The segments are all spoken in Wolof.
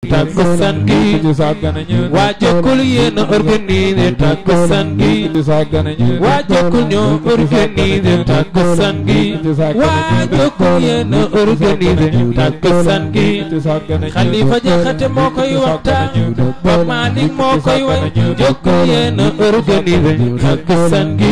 takkusaan gi waa jokkul yéen a organisé takkusaan gi waa jokkul ñoo organisé takkusaan gi waa jokkul yéen a organisé takkusaan gi Xalifa Jaxate moo koy waxtaan ba Malick moo koy way jokkul yéen a organisé takkusaan gi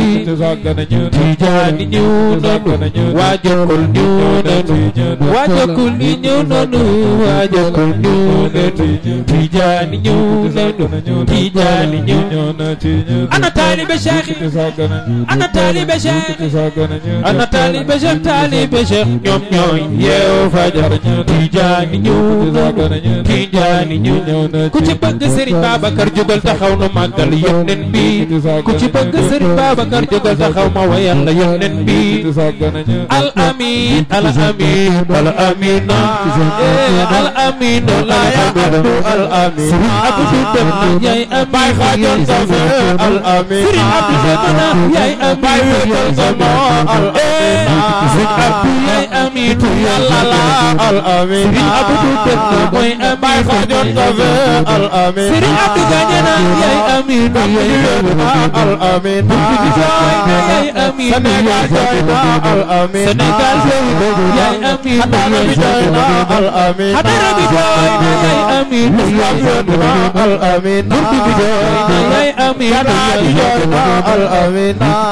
Tijaani ñëw nañu waa jokkul ñëw nañu waa jokkul ñi ñëw nañu waa jokkul ñëw nañu Tijaani ñëw nañu Tijaani ñëw ana taalibe Cheikh ana taalibe Cheikh ana taalibe Cheikh taalibe Cheikh ñoom ñooy yeewu fajar Tijaani ñëw nañu Tijaani ñëw ku ci bëgg Serigne Babacar jógal taxaw nu màggal yónneen bi ku ci bëgg Serigne Babacar jógal taxaw ma wayal la yónneen bi al amin al amin al amina al amin la abdu al amin Serigne Abdou dem na yaay amin bay xajon sama al amin Serigne Abdou dem na yaay amin bay wéetal sama al amin Serigne Abdou yaay amin yàlla la al amin Serigne Abdou dem na mooy amin bay xajon sama al amin Serigne Abdou gañe na yaay amin al amin yaay amin Sénégal jooy na al amin Sénégal jooy na yaay amin Hadara bi jooy na al amin Hadara bi jooy na yaay amin Islam jooy na al amin Burdu bi jooy na yaay amin Gana bi jooy na al amin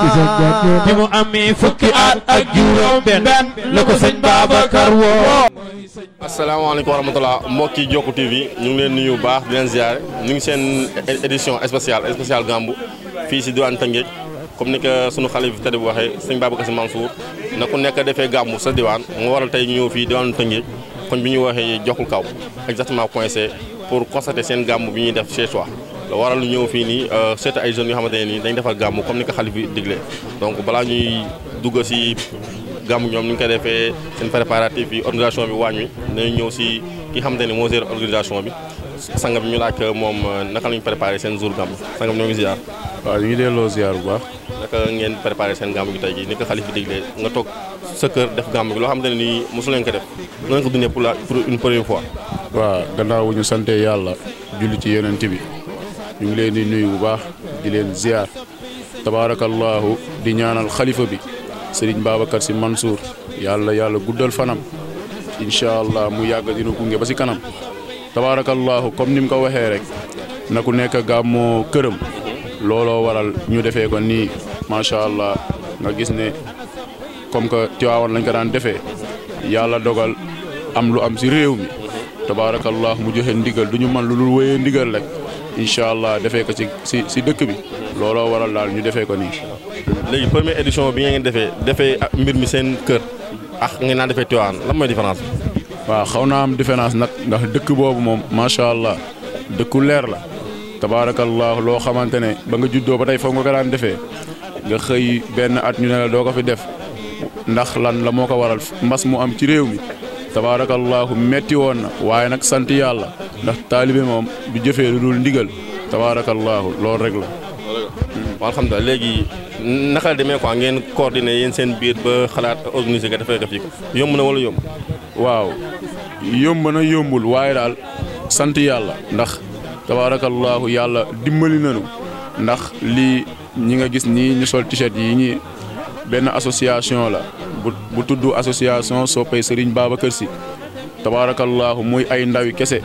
bi mu amee fukki at ak juróom benn la ko sëñ Babacar woo asalaamaaleykum wa rahmatulah mbokki Jokko TV ñu ngi leen nuyu bu baax di leen ziare ñu ngi seen édition spéciale spéciale Gambu fii si diwaan Tëngéej comme ni ko sunu xale bi tëdd bu waxee sëñ Babacar Sy Mansour na ku nekk defee Gambu sa diwaan moo waral tey ñu ñëw fii diwaanu Tëngéej koñ bi ñu waxee Jokkul Kaw exactement point C pour constater seen Gambu bi ñuy def chez soi la waral ñu ñëw fii nii seet ay jeunes yoo xamante ne nii dañ defar Gambu comme ni ko xale bi diglee donc balaa ñuy dugg si. gàmmu ñoom ni ñu koy defee seen préparatif yi organisation bi waañ wi nañu ñëw si ki xamante ne moo gère organisation bi sanga bi ñu laaj moom naka la ñu préparé seen jour gàmmu sanga bi ñoo ngi ziar. waaw ñu ngi delloo ziar bu baax. naka ngeen préparé seen gàmmu gi tey jii ni ko xalif bi diglee nga toog sa kër def gàmmu gi loo xamante ne nii mosu leen ko def noonu ko dundee pour la pour une première fois. waaw gannaaw bu ñu sante yàlla julli ci yonent bi ñu ngi leen di nuyu bu baax di leen ziar tabaarakallahu di ñaanal xalifa bi. Sëriñ Babacar Sy Mansour yàlla yàlla guddal fanam incha allah mu yàgg dina gunge ba si kanam tabaarakallahu comme ni mu ko waxee rek na ku nekk gàmmoo këram looloo waral ñu defee ko nii macha allah nga gis ne comme que Tiwaawan lañ ko daan defee yàlla dogal am lu am si réew mi tabaarakallahu mu joxe ndigal du ñu mën lu dul wéyee ndigal rek incha allah defee ko si si si dëkk bi looloo waral daal ñu defee ko nii. léegi première édition bi ngeen defee defee mbir mi seen kër ak ngeen naan defee Tiwaawan lan mooy différence bi. waaw xaw naa am différence nag ndax dëkk boobu moom macha allah dëkku leer la tabaarakallah loo xamante ne ba nga juddoo ba tey foog nga ko daan defee nga xëy benn at ñu ne la doo ko fi def ndax lan la moo ko waral mbas mu am ci réew mi tabaarakallahu metti woon na waaye nag sant yàlla ndax taalibe moom du jëfee lu dul ndigal tabaarakallahu loolu rek la. waaw alhamdulilah léegi naka la demee quoi ngeen coordonné yéen seen biir ba xalaat organiser nga defee ko fii yomb na wala yomb. waaw yomb na yombul waaye daal sant yàlla ndax tabaarakallahu yàlla dimbali nañu ndax lii ñi nga gis nii ñu sol t-shirt yi ñi benn association la bu bu tudd association soppay Serigne Babacar Sy tabaarakallahu muy ay ndawi kese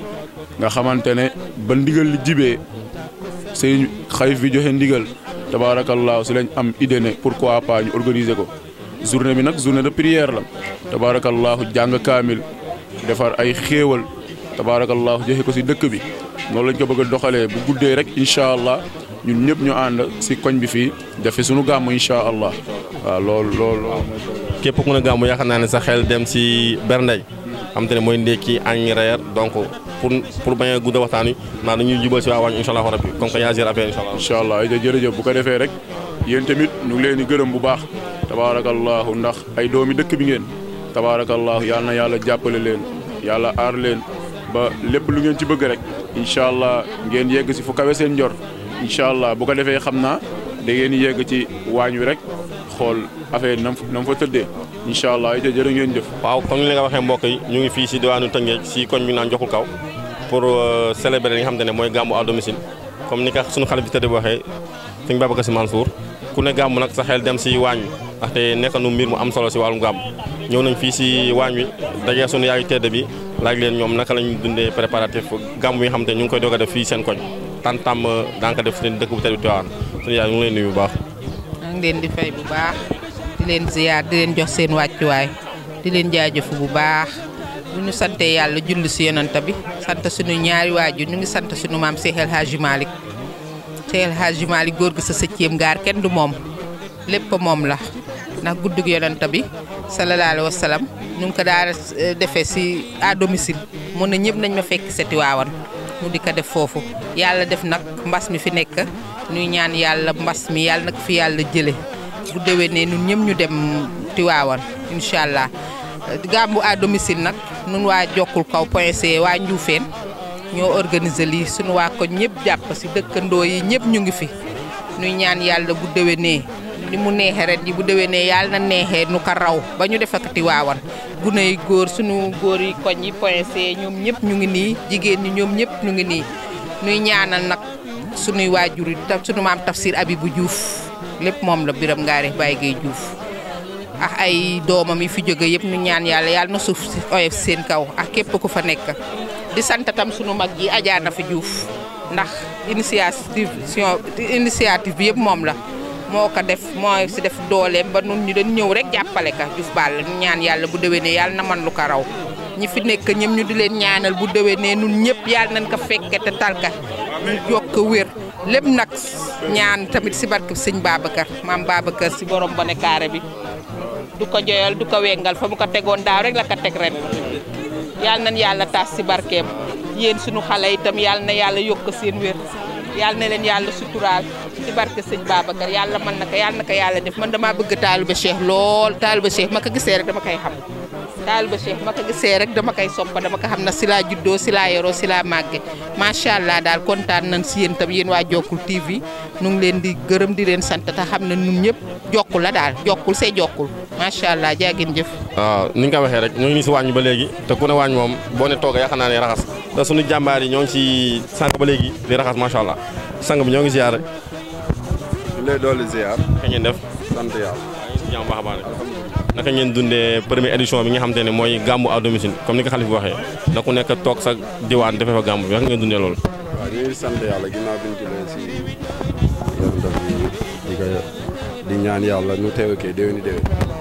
nga xamante ne ba ndigal li jibee Serigne xalif bi joxe ndigal tabaarakallahu si lañ am idée ne pourquoi pas ñu organiser ko journée bi nag journée de prière la tabaarakallahu jàng kaamil defar ay xéewal tabaarakallahu joxe ko si dëkk bi noonu lañ ko bëgg a doxalee bu guddee rek incha allah ñun ñëpp ñu ànd si koñ bi fii def fi sunu gàmm incha allah waaw loolu loolu. képp ku ne gàmmu yaakaar naa ne sa xel dem si berndey xam te ne mooy ndékki añ reer donc pour pour bañ a gudd waxtaan wi maa dañuy jubal si waa waañ incha allah rabbi comme que yaa géré affaire incha allah. incha allah ay jërëjëf bu ko defee rek yéen tamit ñu ngi leen di gërëm bu baax tabaarakallahu ndax ay doomi dëkk bi ngeen tabaarakallahu yal na yàlla jàppale leen yàlla aar leen ba lépp lu ngeen ci bëgg rek incha allah ngeen yegg si fu kawe seen njor incha allah bu ko defee xam naa da ngeen yegg ci waañ wi rek xool affaire nam nam fa tëddee incha allah ay jërë ngeen jëf. waaw comme ni nga waxee mbokk yi ñu ngi fii si diwaanu Tëngéej si koñ bi naan joxul kaw pour célébrer li nga xamante ne mooy gàmmu à domicile comme ni ka suñu xalif bi tëdd bi waxee sëñ Babacar Sy Mansour ku ne gàmmu nag sa xel dem si waañ wi ndaxte nekk nu mbir mu am solo si wàllum gàmmu ñëw nañ fii si waañ wi dajee suñu yaayu tedd bi laaj leen ñoom naka lañu dundee préparatif gàmmu yi nga xamante ne ñu ngi koy doog a def fii seen koñ tan tam daanaka def seen dëkk bu tedd bi Tiwaawan suñu yaay ñu ngi leen nuyu bu baax maa ngi leen di fay bu baax di leen ziyaar di leen jox seen wàccuwaay di leen jaajëfu bu baax bu ñu sante yàlla julli si yonanta bi sant suñu ñaari waajur ñu ngi sant suñu maam Cheikh El Hadji Malick Cheikh El Hadji Malick góor gi sa sëcceem gaar kenn du moom lépp moom la ndax guddug yonanta bi sallallahu alayhi wa sallam ñu ngi ko daal defee si à domicile mun na ñëpp nañ ma fekk seti waawan mu di ko def foofu yàlla def nag mbas mi fi nekk ñuy ñaan yàlla mbas mi yàlla nag fi yàlla jële bu déwénee ñun ñëpp ñu dem Tiwaawan incha allah gàmmu à domicile nag nun waa jokkul kaw point c waa Njuufeen ñoo organiser lii suñu waa ko ñëpp jàpp si dëkkandoo yi ñëpp ñu ngi fi ñuy ñaan yàlla bu déwénee ni mu neexee ren ji bu déwénee yàlla na neexee nu ko raw ba ñu def ak Tiwaawan gune yi góor suñu góor yi koñ yi point c ñoom ñëpp ñu ngi nii jigéen ñi ñoom ñëpp ñu ngi nii ñuy ñaanal nag suñuy waajur yi suñu maam tafsir Abibu Diouf lépp moom la biram ngaari Baye Gueye Diouf ak ay doomam yi fi jóge yëpp ñu ñaan yàlla yàlla na suuf si oyof seen kaw ak képp ku fa nekk di sant tam sunu mag ji Adja Nafi Diouf ndax initiative initiative bi yëpp moom la moo ko def moo si def dooleem ba nun ñu dañ ñëw rek jàppale ka Diouf Balla ñu ñaan yàlla bu déwénee yàlla na man lu ko raw ñi fi nekk ñëpp ñu di leen ñaanal bu déwénee nun ñëpp yàlla nañ ko fekke te talka ñu jokk wér lépp nag ñaan tamit si barke sëñ Babacar maam Babacar si borom bone kaare bi du ko joyal du ko wengal fa mu ko tegoon daaw rek la ko teg ren yàlla nañ yàlla taas si barkeem yéen sunu xale itam yàlla na yàlla yokk seen wér yàlla na leen yàlla suturaal si barke sëñ Babacar yàlla mën na ko yàlla na ko yàlla def man damaa bëgg taaliba Cheikh lool taaliba Cheikh ma ko gisee rek dama koy xam taaliba Cheikh ma ko gisee rek dama koy soppa dama ko xam na si laa juddoo si laa yoroo si laa màgge macha allah daal kontaan nañ si yéen tam yéen waa Jokkul TV nu ngi leen di gërëm di leen sant te xam ne ñun ñëpp jokkul la daal jokkul see jokkul macha allah jaagin jëf. waaw ni nga ko waxee rek ñoo ngi nii si waañ ba léegi te ku ne waañ moom boo ne toog yaakaar naa ne raxas te suñu jàmbaar yi ñoo ngi si sànq ba léegi di raxas macha allah sang bi ñoo ngi ziar rek. ñu lay dolli ziar. ka ngeen def. sant yàlla. waaw ñu ngi si jàmm baax a baax naka ngeen dundee première édition bi nga xamante ne mooy gàmmu à domicile comme ni ko xalif bi waxee na ku nekk toog sa diwaan defee fa gàmmu bi naka ngeen dundee loolu. waaw ñu ngi sant yàlla ginnaaw bi ñu jëlee si yonent bi di ko di ñaan yàlla ñu teew kee déwéni déwén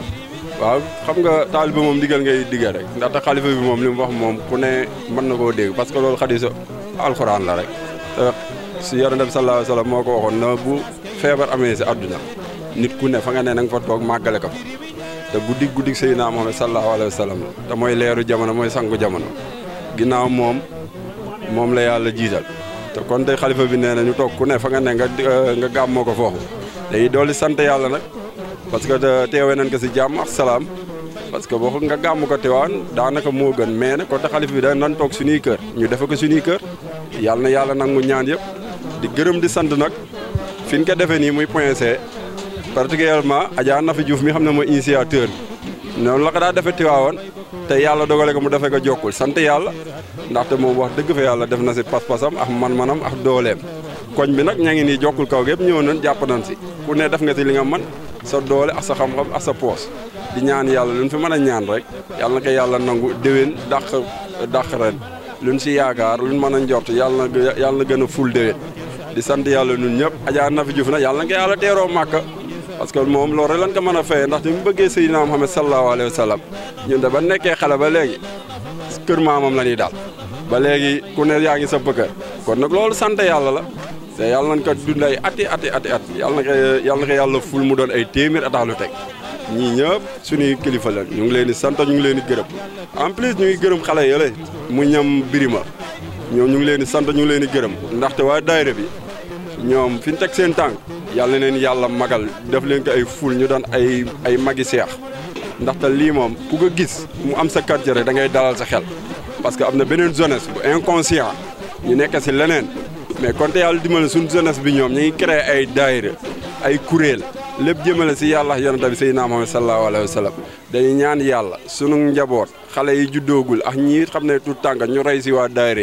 waaw xam nga taaliba moom digal ngay digal rek ndaxte xalifa bi moom li mu wax moom ku ne mën na koo dégg parce que loolu xadiisa alxuraan la rek te si yonent bi sallallahu alayhi wa sallam moo ko waxoon na bu feebar amee si àdduna nit ku ne fa nga ne na nga fa toog màggale ko fa te guddi guddi Seydina Muhammad sallallahu alayhi wa sallam te mooy leeru jamono mooy sangu jamono ginnaaw moom moom la yàlla jiital te kon tey xalifa bi nee na ñu toog ku ne fa nga ne nga nga gàmmoo ko foofu day dooli sant yàlla nag parce que teewee nañ ko si jàmm ak salaam parce que boo nga gàmm ko teewaan daanaka moo gën mais nag kon te xalifa bi da nan toog suñuy kër ñu defe ko suñuy kër yàlla na yàlla nangu ñaan yëpp di gërëm di sant nag fi ñu ko defee nii muy point C particulièrement Adja Nafi Diouf mi xam ne mooy initiateur bi noonu la ko daa defee Tiwaawan te yàlla dogale ko mu defee ko jokkul sant yàlla ndaxte moom wax dëgg fa yàlla def na si pas-pasam ak man-manam ak dooleem koñ bi nag ña ngi nii jokkul kaw gépp ñëw nañ jàpp nañ si ku ne def nga si li nga man sa doole ak sa xam-xam ak sa poos di ñaan yàlla luñ fi mën a ñaan rek yàlla na ko yàlla nangu déwén dàq dàq ren luñ si yaakaar luñ mën a njort yàlla na yàlla na gën a ful déwén di sant yàlla ñun ñëpp Adja Nafi Diouf nag yàlla na ko yàlla teeroo màkka parce que moom loolu rek lañ ko mën a fayee ndaxte mu bëggee Seydina Muhammad sallallahu alayhi wa sallam ñun de ba nekkee xale ba léegi kër maamam la ñuy daal ba léegi ku ne yaa ngi sa bëkkër kon nag loolu sant yàlla la te yàlla nañ ko dund ay ati ati ati at yàlla na ko yàlla na ko yàlla ful mu doon ay téeméer atax lu teg ñii ñëpp suñuy kilifa la ñu ngi leen di sant ñu ngi leen di gërëm en plus ñu ngi gërëm xale yële mu ñam birima ñoom ñu ngi leen di sant ñu ngi leen di gërëm ndaxte waa daayira bi ñoom fi ñu teg seen tànk yàlla na leen yàlla magal def leen ko ay ful ñu doon ay ay magi seex ndaxte lii moom ku ko gis mu am sa quartier rek da ngay dalal sa xel parce que am na beneen jeunesse bu inconscient ñu nekk si leneen mais konte yàlla dimbali suñu jeunesse bi ñoom ñu ngi créé ay daayira ay kuréel lépp jëmale si yàlla yonent bi Seydina Muhammad sallallahu alayhi wa sallam dañuy ñaan yàlla sunu njaboot xale yi juddoogul ak ñi xam ne tout tànk ñu rey si waa daayira yi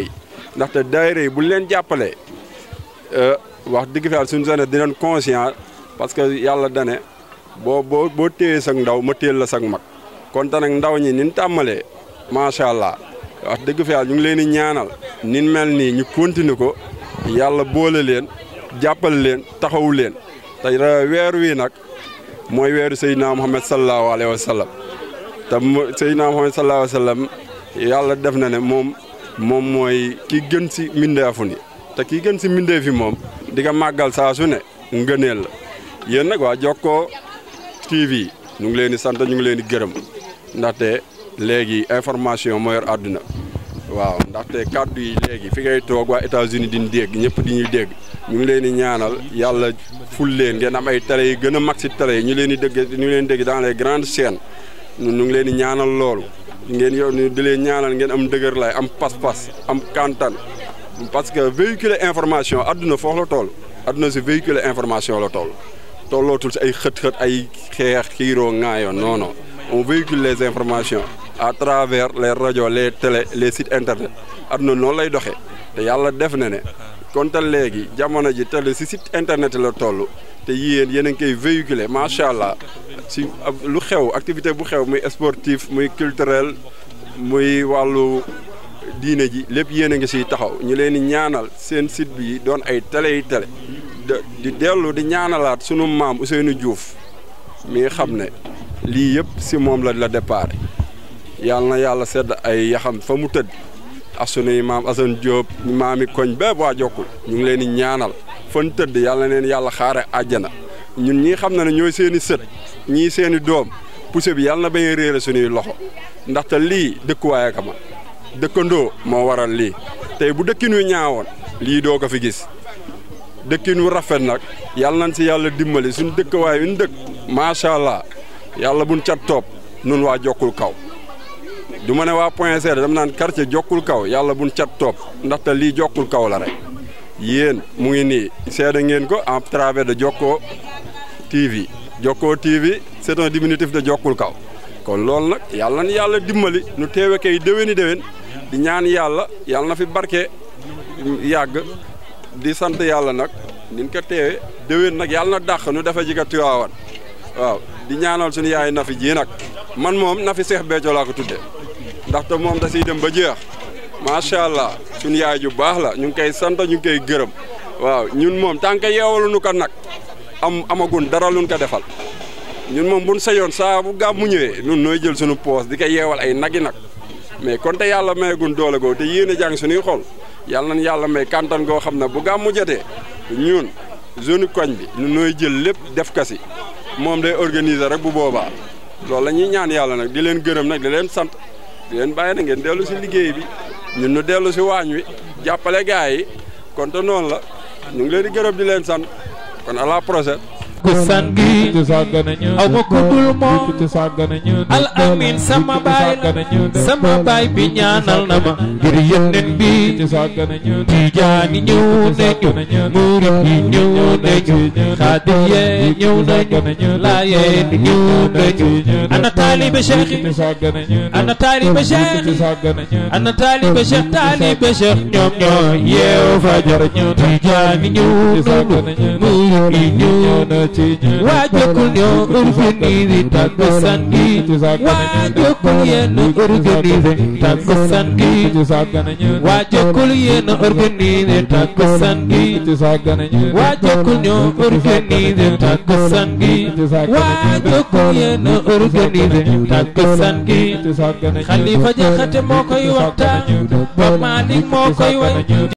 ndaxte daayira yi bu leen jàppalee wax dëgg fa suñu zone dinañ conscient parce que yàlla dane boo boo boo téyee sag ndaw ma téel la sag mag kon te nag ndaw ñi nin tàmmalee macha allah wax dëgg fa ñu ngi leen di ñaanal nin mel nii ñu continuer ko yàlla boole leen jàppale leen taxawu leen te weer wi nag mooy weeru Seydina Muhammad sallallahu alayhi wa sallam te Seydina Muhammad sallallahu alayhi wa sallam yàlla def na ne moom moom mooy ki gën si mbindeefu ni te ki gën si mbindeef fi moom di nga màggal saa su ne ngëneel la yéen nag waa Jokkoo TV ñu ngi leen di sant ñu ngi leen di gërëm ndaxte léegi information moo yor àdduna waaw ndaxte kàddu yi léegi fi ngay toog waa États-Unis di ñu dégg ñëpp di ñuy dégg ñu ngi leen di ñaanal yàlla ful leen ngeen am ay télé yi gën a mag si télé yi ñu leen di dégg ñu leen dégg dans les grandes chaînes ñu ngi leen di ñaanal loolu ngeen yow di leen ñaanal ngeen am dëgër lay am pas-pas am kantan parce que véhiculer information adduna foofu la toll adduna si véhiculer information la toll tollootul si ay xët-xët ay xeex xiiroo ŋaayoo non non on véhicule les informations à travers les radios les télé les sites internet adduna noonu lay doxee te yàlla def na ne kon te léegi jamono ji télé si site internet la toll te yéen yéen a ngi koy véhiculer macha allah si lu xew activité bu xew muy sportif muy culturel muy wàllu diine ji lépp yéen a ngi siy taxaw ñu leen di ñaanal seen site bi doon ay télé yi télé di dellu di ñaanalaat sunu maam Ousseynou Diouf mi xam ne lii yëpp si moom la la départ yàlla na yàlla sedd ay yaxam fa mu tëdd ak sunuy maam Assane Diop maami koñ bépp waa jokkul ñu ngi leen di ñaanal fan tëdd yàlla na leen yàlla xaare àjjana ñun ñii xam na ne ñooy seen i sët ñii seen i doom pousse bi yàlla na bañ a réere suñuy loxo ndaxte lii dëkkuwaay ka ma dëkkandoo moo waral lii tey bu dëkkin wi ñaawoon lii doo ko fi gis dëkkin wu rafet nag yàlla nañ si yàlla dimbali suñu dëkkawaay wi ñu dëkk macha allah yàlla buñ cat topp nun waa jokkul kaw du ma ne waa point C dama naan quartier jokkul kaw yàlla buñ cat topp ndaxte lii jokkul kaw la rek yéen mu ngi nii seede ngeen ko en travers de Jokkoo TV Jokkoo TV c'est un diminutif de jokkul kaw kon loolu nag yàlla na yàlla dimbali nu teewe kay déwéni déwén di ñaan yàlla yàlla na fi barke yàgg di sant yàlla nag nin ko teewe déwén nag yàlla na dàq nu dafa jiga Tiwaawan waaw di ñaanal suñu yaay Nafi ji nag man moom Nafi Seex Béthio laa ko tudde ndaxte moom da siy dem ba jeex macha allah suñu yaay ju baax la ñu ngi koy sant ñu ngi koy gërëm waaw ñun moom tant que yeewalu nu ko nag am amagun dara luñ ko defal ñun moom buñ sayoon saa bu gàmmu ñëwee ñun nooy jël suñu poos di ko yeewal ay nagi nag mais kon te yàlla mayegun doole goo te yéen a jàng suñuy xol yàlla nañ yàlla may kantan goo xam ne bu gàmmu jotee ñun zone koñ bi ñun nooy jël lépp def kasi moom day organiser rek bu boobaa loolu la ñuy ñaan yàlla nag di leen gërëm nag di leen sant di leen bàyyi na ngeen dellu si liggéey bi ñun ñu dellu si waañ wi jàppale gars yi kon te noonu la ñu ngi leen di gërëm di leen sant kon à la prochaine ku san gi aw ma ku dul moom al amin sama baay la sama baay bi ñaanal na ma ngir yónneen bi tijaani ñëw nañu murit yi ñëw nañu xaadiye ñëw nañu laayeen ñëw nañu ana taalibe cheikh ana taalibe cheikh ana taalibe cheikh taalibe cheikh ñoom ñoo yeew fajar ñu tijaani ñëw nañu murit yi ñëw nañu waa jokkul ñoo organisé takkusaan gi waa jokkul yéen organisé takkusaan gi waa jokkul yéen organisé takkusaan gi waa jokkul ñoo organisé takkusaan gi waa jokkul yéen organisé takkusaan gi Xalifa Jaxate moo koy waxtaan ba Malik moo koy way